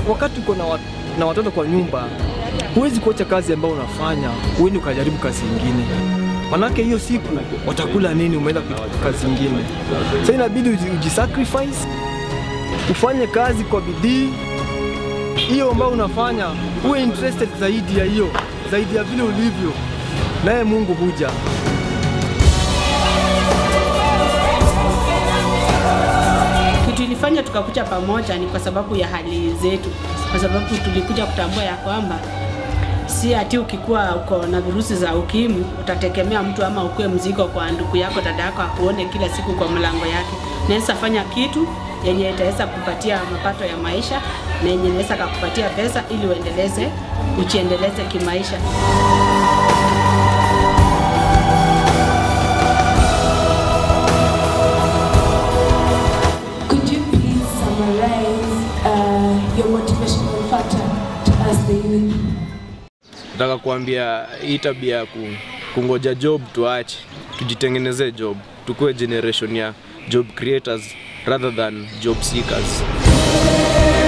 wakati uko na, wat, na watoto kwa nyumba, huwezi kuacha kazi ambayo unafanya uende ukajaribu kazi ingine, manake hiyo siku watakula nini? Umeenda kazi ingine. Sasa inabidi uji, ujisacrifice ufanye kazi kwa bidii hiyo ambayo unafanya, uwe interested zaidi ya hiyo, zaidi ya vile ulivyo, naye Mungu huja. Kitu ilifanya tukakuja pamoja ni kwa sababu ya hali zetu, kwa sababu tulikuja kutambua ya kwamba si ati ukikuwa uko na virusi za ukimwi utategemea mtu ama ukuwe mzigo kwa ndugu yako dada yako akuone kila siku kwa mlango yake. Naweza fanya kitu yenye itaweza kupatia mapato ya maisha na yenye inaweza kukupatia pesa ili uendeleze ujiendeleze kimaisha. Could you please summarize uh, your motivational factor to us the youth? Nataka kuambia hii tabia ya ku, kungoja job tuache, tujitengenezee job, tukuwe generation ya job creators rather than job seekers.